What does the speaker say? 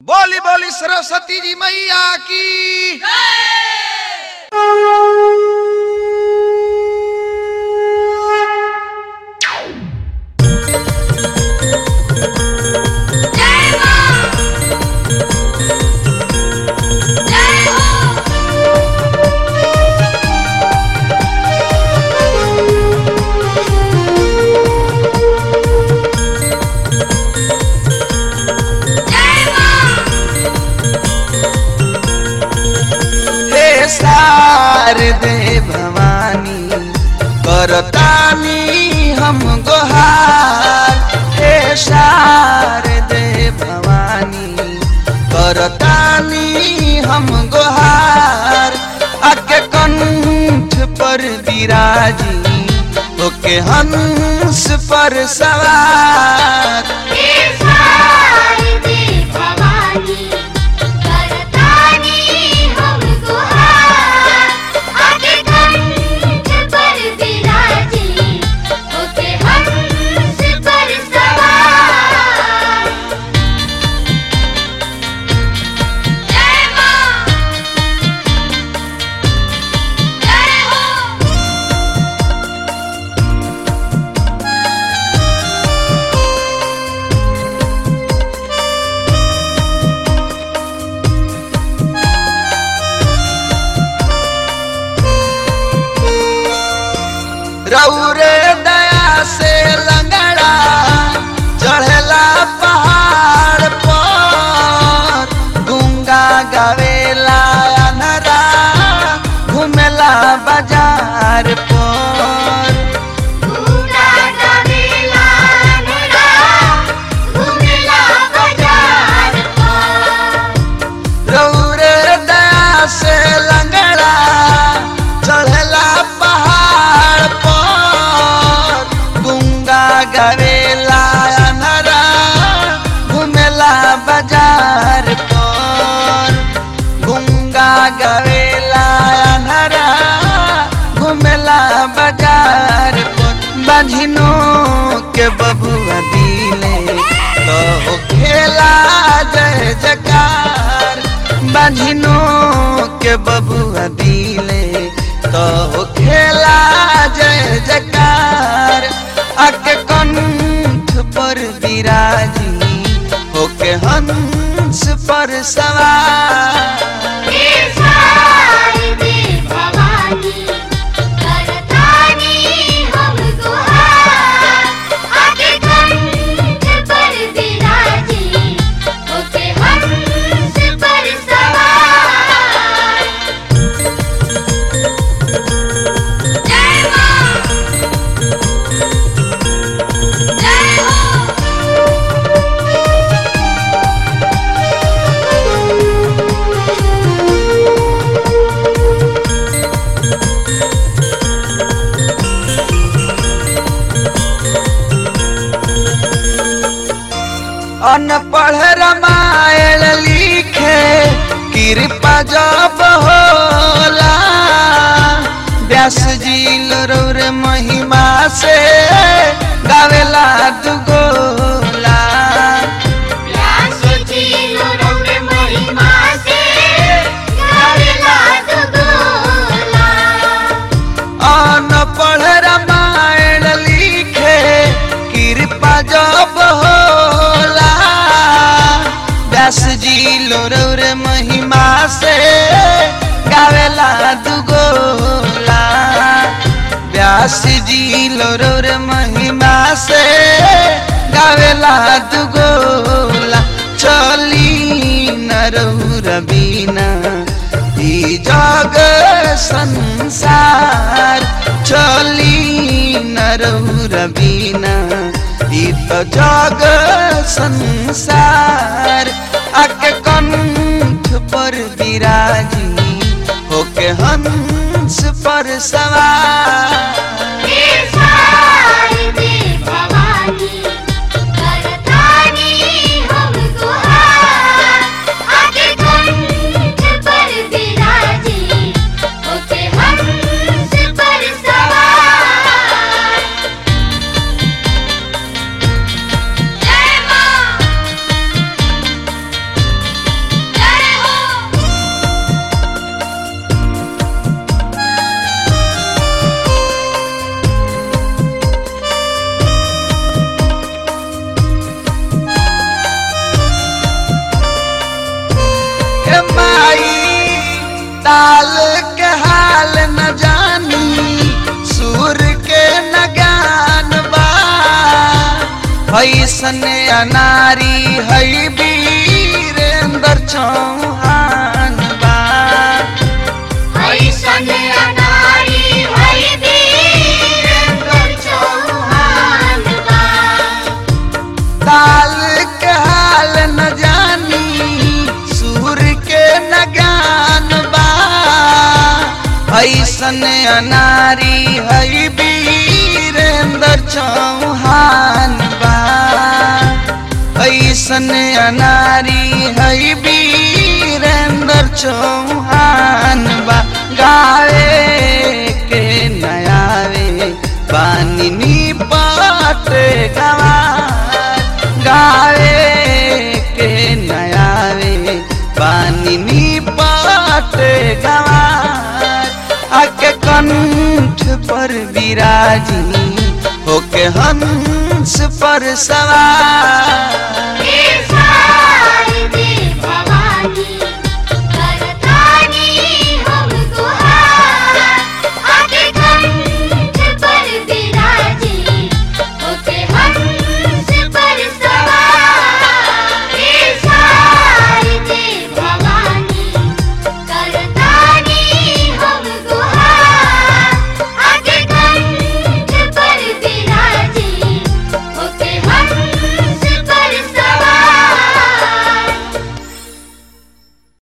बोली बोली सरस्वती जी मैया की जय मां जय हो जय मां हे शारदे भवानी करतानी हम गोहार हे शारदे भवानी करतानी हम गोहार आके कंठ पर विराजी ओके हंस पर सवार हे शारदे भवानी करतानी हम गुहार आगे कंठ पर विराजी होके हंस पर सवार जय मां जय हो रौरे दया से लंगड़ा चढ़ला पहाड़ पर गुंगा गावेला अनरा घूमेला बाजार पर घूमला गावेला नरा घूमला बाजार पर रौरे दया से लंगड़ा चढ़ला पहाड़ पर गुंगा गावेला अनरा घूमेला बाजार पर गुंगा गावेला अनरा घूमेला बाजार पर बाझिनो के बबुआ दिले तो खेला जय जकार बाझिनो के बबुआ दिले तो खेला जय जकार आके कंठ पर विराजी होके हंस पर सवार हे शारदे भवानी करतानी हम गुहार आगे कंठ पर विराजी होके हंस पर सवार जय मां जय हो अनपढ़ रामायण लिखे कृपा जब होला व्यास जी लरौर महिमा से गावेला दुगोला व्यास जी लोरौर महिमा से गावेला दुगोला अनपढ़ रामायण लिखे कृपा जब होला व्यास जी लोरौर महिमा से गावेला दुगोला व्यास जी लोरौर महिमा से गावेला दुगोला चली नरौर बीना ई जग संसार चली नरौर बीना ई तो जग संसार आके कंठ पर विराजी होके हंस पर सवार हे शारदे भवानी करतानी हम गुहार आगे कंठ पर विराजी होके हंस पर सवार जय मां माई ताल के हाल न जानी सुर के न ज्ञान बा ऐसन अनारी है वीरेंद्र चौहान बा ऐसन अनारी है वीरेंद्र चौहान बा ताल के हाल न जानी सुर के न ज्ञान बा ऐसन अनारी है वीरेंद्र चौहान बा ऐसन अनारी है वीरेंद्र चौहान बा गावे के नयावे पानी नी पाट गवार गावे के नयावे पानी नी पाट गवार आके कंठ पर विराजी होके हंस पर सवार